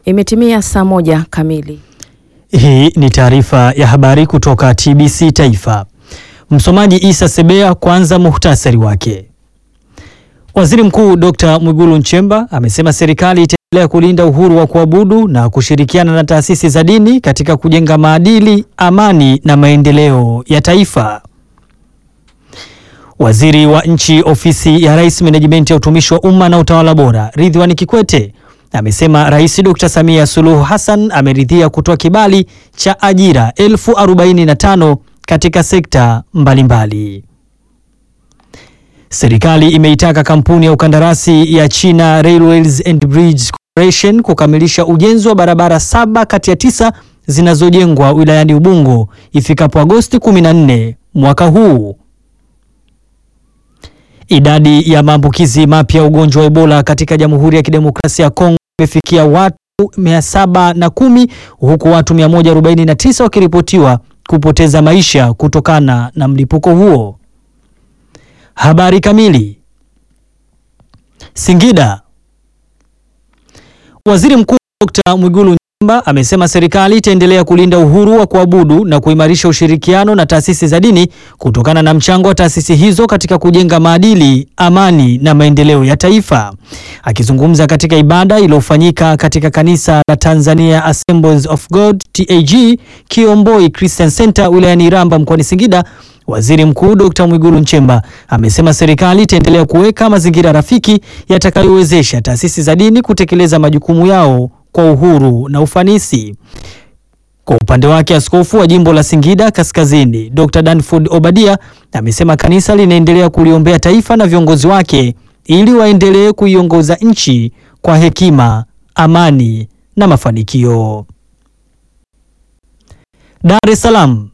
Imetimia saa moja kamili. Hii ni taarifa ya habari kutoka TBC Taifa. Msomaji Isa Sebea. Kwanza muhtasari wake. Waziri Mkuu Dr. Mwigulu Nchemba amesema serikali itaendelea kulinda uhuru wa kuabudu na kushirikiana na taasisi za dini katika kujenga maadili, amani na maendeleo ya taifa. Waziri wa Nchi, Ofisi ya Rais, Menejimenti ya Utumishi wa Umma na Utawala Bora, Ridhiwani Kikwete amesema Rais Dr. Samia Suluhu Hassan ameridhia kutoa kibali cha ajira elfu arobaini na tano katika sekta mbalimbali. Serikali imeitaka kampuni ya ukandarasi ya China Railways and Bridge Corporation kukamilisha ujenzi wa barabara saba kati ya tisa zinazojengwa wilayani Ubungo ifikapo Agosti 14 mwaka huu. Idadi ya maambukizi mapya ya ugonjwa wa Ebola katika Jamhuri ya Kidemokrasia ya Kongo imefikia watu 710 huku watu 149 wakiripotiwa kupoteza maisha kutokana na mlipuko huo. Habari kamili. Singida. Waziri Mkuu Dr. Mwigulu Nchemba amesema serikali itaendelea kulinda uhuru wa kuabudu na kuimarisha ushirikiano na taasisi za dini kutokana na mchango wa taasisi hizo katika kujenga maadili, amani na maendeleo ya taifa. Akizungumza katika ibada iliyofanyika katika kanisa la Tanzania Assemblies of God TAG Kiomboi Christian Center wilayani Iramba mkoani Singida, Waziri Mkuu Dr. Mwigulu Nchemba amesema serikali itaendelea kuweka mazingira rafiki yatakayowezesha taasisi za dini kutekeleza majukumu yao kwa uhuru na ufanisi. Kwa upande wake, askofu wa jimbo la Singida Kaskazini Dr. Danford Obadia amesema kanisa linaendelea kuliombea taifa na viongozi wake ili waendelee kuiongoza nchi kwa hekima, amani na mafanikio. Dar es Salaam.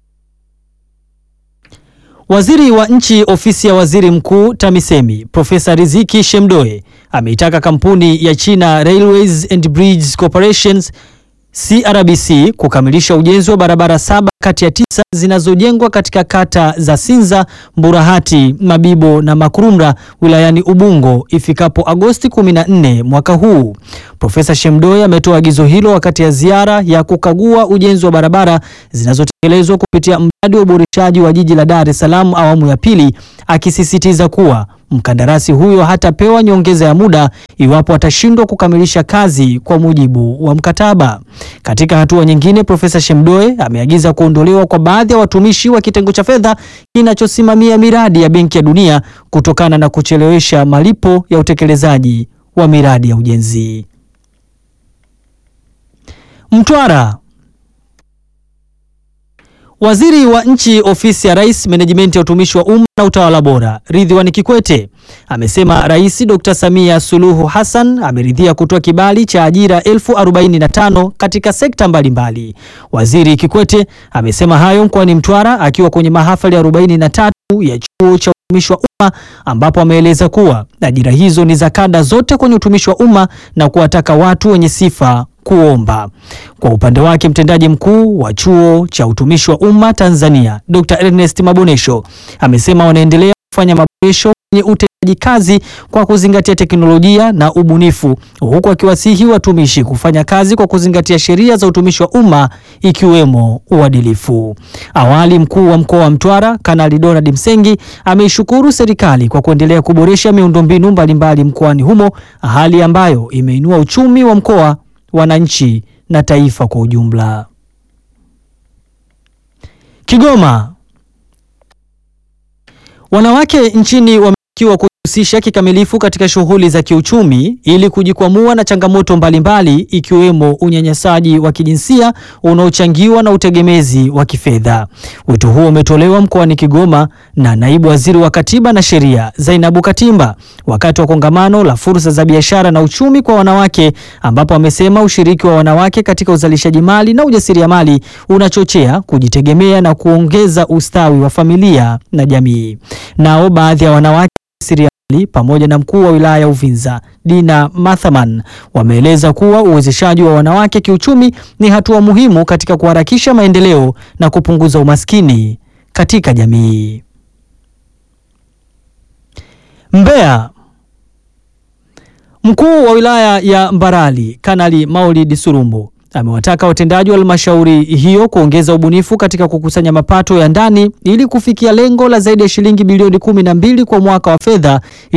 Waziri wa Nchi, Ofisi ya Waziri Mkuu TAMISEMI, Profesa Riziki Shemdoe ameitaka kampuni ya China Railways and Bridges Corporations CRBC kukamilisha ujenzi wa barabara saba kati ya tisa zinazojengwa katika kata za Sinza, Mburahati, Mabibo na Makurumra wilayani Ubungo ifikapo Agosti 14 mwaka huu. Profesa Shemdoe ametoa agizo hilo wakati ya ziara ya kukagua ujenzi wa barabara zinazotekelezwa kupitia mradi wa uboreshaji wa jiji la Dar es Salaam awamu ya pili, akisisitiza kuwa mkandarasi huyo hatapewa nyongeza ya muda iwapo atashindwa kukamilisha kazi kwa mujibu wa mkataba. Katika hatua nyingine, Profesa Shemdoe ameagiza kuondolewa kwa baadhi ya watumishi wa kitengo cha fedha kinachosimamia miradi ya Benki ya Dunia kutokana na kuchelewesha malipo ya utekelezaji wa miradi ya ujenzi. Mtwara. Waziri wa Nchi, Ofisi ya Rais, Menejimenti ya Utumishi wa Umma na Utawala Bora, Ridhiwani Kikwete amesema Rais Dr. Samia Suluhu Hassan ameridhia kutoa kibali cha ajira elfu arobaini na tano katika sekta mbalimbali mbali. Waziri Kikwete amesema hayo mkoani Mtwara akiwa kwenye mahafali ya 43 ya Chuo cha Utumishi wa Umma ambapo ameeleza kuwa ajira hizo ni za kada zote kwenye utumishi wa umma na kuwataka watu wenye sifa kuomba. Kwa upande wake mtendaji mkuu wa Chuo cha Utumishi wa Umma Tanzania Dr. Ernest Mabonesho amesema wanaendelea kufanya maboresho kwenye utendaji kazi kwa kuzingatia teknolojia na ubunifu, huku akiwasihi watumishi kufanya kazi kwa kuzingatia sheria za utumishi wa umma ikiwemo uadilifu. Awali, mkuu wa mkoa wa Mtwara Kanali Donald Msengi ameishukuru serikali kwa kuendelea kuboresha miundombinu mbalimbali mkoani humo, hali ambayo imeinua uchumi wa mkoa wananchi na taifa kwa ujumla. Kigoma. Wanawake nchini wametakiwa kujihusisha kikamilifu katika shughuli za kiuchumi ili kujikwamua na changamoto mbalimbali ikiwemo unyanyasaji wa kijinsia unaochangiwa na utegemezi wa kifedha. Wito huo umetolewa mkoani Kigoma na Naibu Waziri wa Katiba na Sheria Zainabu Katimba wakati wa kongamano la fursa za biashara na uchumi kwa wanawake ambapo amesema ushiriki wa wanawake katika uzalishaji mali na ujasiriamali unachochea kujitegemea na kuongeza ustawi wa familia na jamii. Nao baadhi ya wanawake pamoja na mkuu wa wilaya ya Uvinza Dina Mathaman wameeleza kuwa uwezeshaji wa wanawake kiuchumi ni hatua muhimu katika kuharakisha maendeleo na kupunguza umaskini katika jamii. Mbeya. Mkuu wa wilaya ya Mbarali Kanali Maulid Surumbu amewataka watendaji wa halmashauri hiyo kuongeza ubunifu katika kukusanya mapato ya ndani ili kufikia lengo la zaidi ya shilingi bilioni kumi na mbili kwa mwaka wa fedha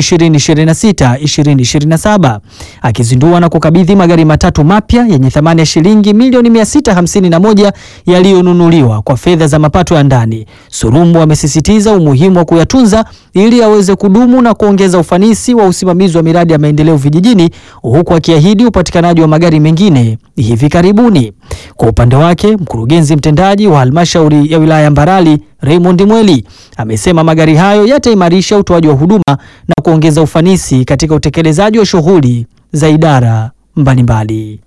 2026-2027. Akizindua na kukabidhi magari matatu mapya yenye thamani ya shilingi milioni 651 yaliyonunuliwa kwa fedha za mapato ya ndani, Surumbu amesisitiza umuhimu wa kuyatunza ili yaweze kudumu na kuongeza ufanisi wa usimamizi wa miradi ya maendeleo vijijini, huku akiahidi upatikanaji wa magari mengine hivi karibuni. Kwa upande wake, mkurugenzi mtendaji wa halmashauri ya wilaya ya Mbarali Raymond Mweli amesema magari hayo yataimarisha utoaji wa huduma na kuongeza ufanisi katika utekelezaji wa shughuli za idara mbalimbali.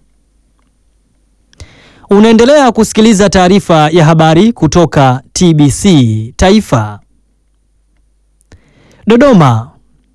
Unaendelea kusikiliza taarifa ya habari kutoka TBC Taifa. Dodoma.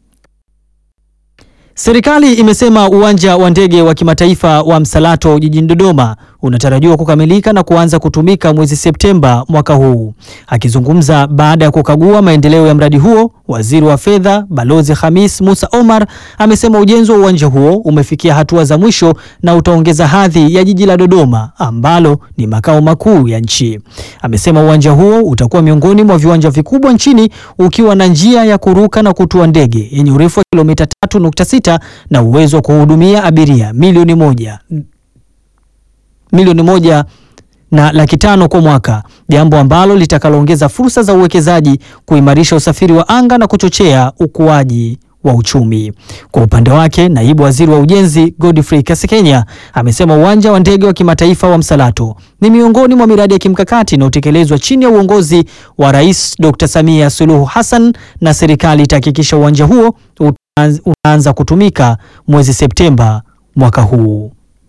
Serikali imesema uwanja wa ndege wa kimataifa wa Msalato jijini Dodoma unatarajiwa kukamilika na kuanza kutumika mwezi Septemba mwaka huu. Akizungumza baada ya kukagua maendeleo ya mradi huo, Waziri wa Fedha Balozi Khamis Musa Omar amesema ujenzi wa uwanja huo umefikia hatua za mwisho na utaongeza hadhi ya jiji la Dodoma ambalo ni makao makuu ya nchi. Amesema uwanja huo utakuwa miongoni mwa viwanja vikubwa nchini ukiwa na njia ya kuruka na kutua ndege yenye urefu wa kilomita 3.6 na uwezo wa kuhudumia abiria milioni moja milioni moja na laki tano kwa mwaka, jambo ambalo litakaloongeza fursa za uwekezaji, kuimarisha usafiri wa anga na kuchochea ukuaji wa uchumi. Kwa upande wake, naibu waziri wa ujenzi Godfrey Kasekenya amesema uwanja wa ndege wa kimataifa wa Msalato ni miongoni mwa miradi ya kimkakati inayotekelezwa chini ya uongozi wa Rais Dr. Samia Suluhu Hassan na serikali itahakikisha uwanja huo unaanza kutumika mwezi Septemba mwaka huu.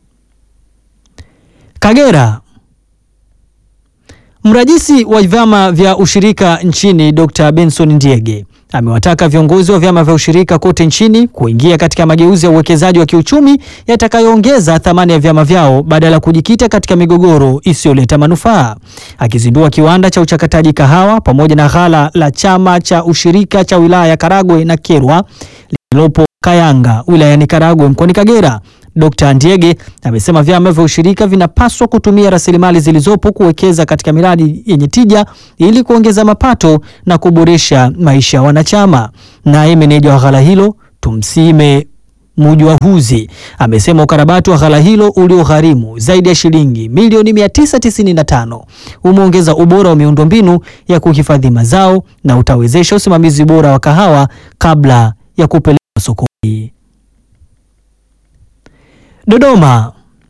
Kagera. Mrajisi wa vyama vya ushirika nchini Dr. Benson Ndiege amewataka viongozi wa vyama vya ushirika kote nchini kuingia katika mageuzi ya uwekezaji wa kiuchumi yatakayoongeza thamani ya vyama vyao badala ya kujikita katika migogoro isiyoleta manufaa. Akizindua kiwanda cha uchakataji kahawa pamoja na ghala la chama cha ushirika cha wilaya ya Karagwe na Kyerwa lililopo Kayanga wilayani Karagwe mkoani Kagera, Dr. Ndiege amesema vyama vya ushirika vinapaswa kutumia rasilimali zilizopo kuwekeza katika miradi yenye tija ili kuongeza mapato na kuboresha maisha ya wanachama. Naye meneja wa ghala hilo Tumsime Mujwahuzi amesema ukarabati wa ghala hilo uliogharimu zaidi ya shilingi milioni 995 umeongeza ubora wa miundombinu ya kuhifadhi mazao na utawezesha usimamizi bora wa kahawa kabla ya kupelekwa sokoni. Dodoma.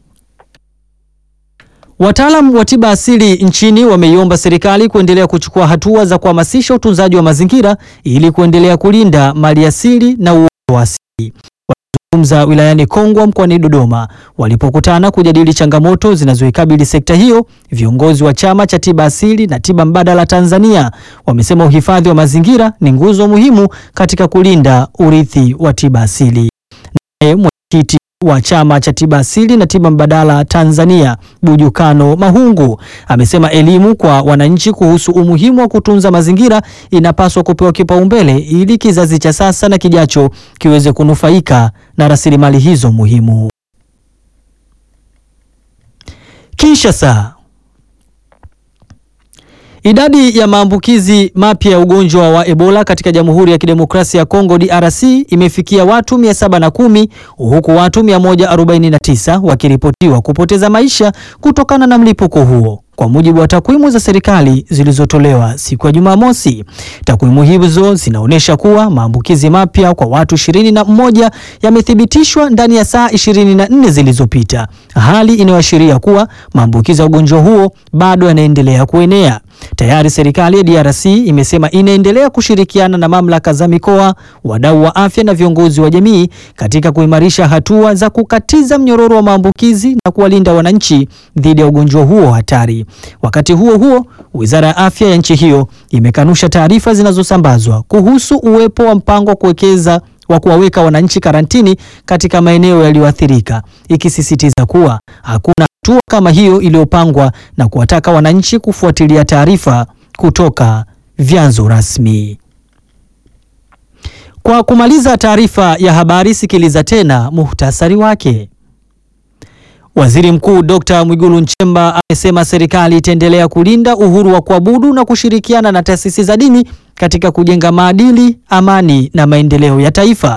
Wataalam wa tiba asili nchini wameiomba serikali kuendelea kuchukua hatua za kuhamasisha utunzaji wa mazingira ili kuendelea kulinda mali asili na uoto wa asili. Wakizungumza wilayani Kongwa mkoani Dodoma walipokutana kujadili changamoto zinazoikabili sekta hiyo, viongozi wa chama cha tiba asili na tiba mbadala Tanzania wamesema uhifadhi wa mazingira ni nguzo muhimu katika kulinda urithi wa tiba asili. Naye mwenyekiti wa chama cha tiba asili na tiba mbadala Tanzania Bujukano Mahungu amesema elimu kwa wananchi kuhusu umuhimu wa kutunza mazingira inapaswa kupewa kipaumbele ili kizazi cha sasa na kijacho kiweze kunufaika na rasilimali hizo muhimu. Kinshasa. Idadi ya maambukizi mapya ya ugonjwa wa Ebola katika Jamhuri ya Kidemokrasia ya Kongo DRC imefikia watu 710 huku watu 149 wakiripotiwa kupoteza maisha kutokana na mlipuko huo. Kwa mujibu wa takwimu za serikali zilizotolewa siku ya Jumamosi, takwimu hizo zinaonyesha kuwa maambukizi mapya kwa watu 21 yamethibitishwa ndani ya saa 24 zilizopita, hali inayoashiria kuwa maambukizi ya ugonjwa huo bado yanaendelea kuenea. Tayari serikali ya DRC imesema inaendelea kushirikiana na mamlaka za mikoa, wadau wa afya na viongozi wa jamii katika kuimarisha hatua za kukatiza mnyororo wa maambukizi na kuwalinda wananchi dhidi ya ugonjwa huo hatari. Wakati huo huo, Wizara ya Afya ya nchi hiyo imekanusha taarifa zinazosambazwa kuhusu uwepo wa mpango wa kuwekeza wa kuwaweka wananchi karantini katika maeneo yaliyoathirika, ikisisitiza kuwa hakuna hatua kama hiyo iliyopangwa na kuwataka wananchi kufuatilia taarifa kutoka vyanzo rasmi. Kwa kumaliza taarifa ya habari, sikiliza tena muhtasari wake. Waziri Mkuu Dr. Mwigulu Nchemba amesema serikali itaendelea kulinda uhuru wa kuabudu na kushirikiana na taasisi za dini katika kujenga maadili, amani na maendeleo ya taifa.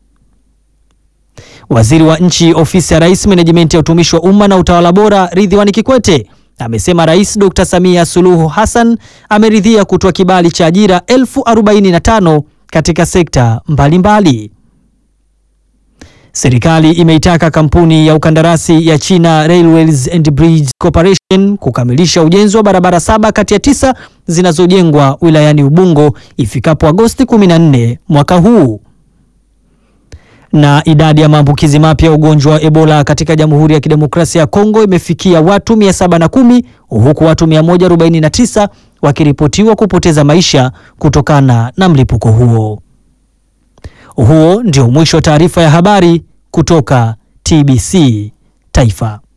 Waziri wa Nchi, Ofisi ya Rais, Menejimenti ya Utumishi wa Umma na Utawala Bora, Ridhiwani Kikwete amesema Rais Dr. Samia Suluhu Hassan ameridhia kutoa kibali cha ajira elfu arobaini na tano katika sekta mbalimbali mbali. Serikali imeitaka kampuni ya ukandarasi ya China Railways and Bridge Corporation kukamilisha ujenzi wa barabara saba kati ya tisa zinazojengwa wilayani Ubungo ifikapo Agosti 14 mwaka huu. Na idadi ya maambukizi mapya ya ugonjwa wa Ebola katika Jamhuri ya Kidemokrasia ya Kongo imefikia watu 710 huku watu 149 wakiripotiwa kupoteza maisha kutokana na mlipuko huo. Huo ndio mwisho wa taarifa ya habari kutoka TBC Taifa.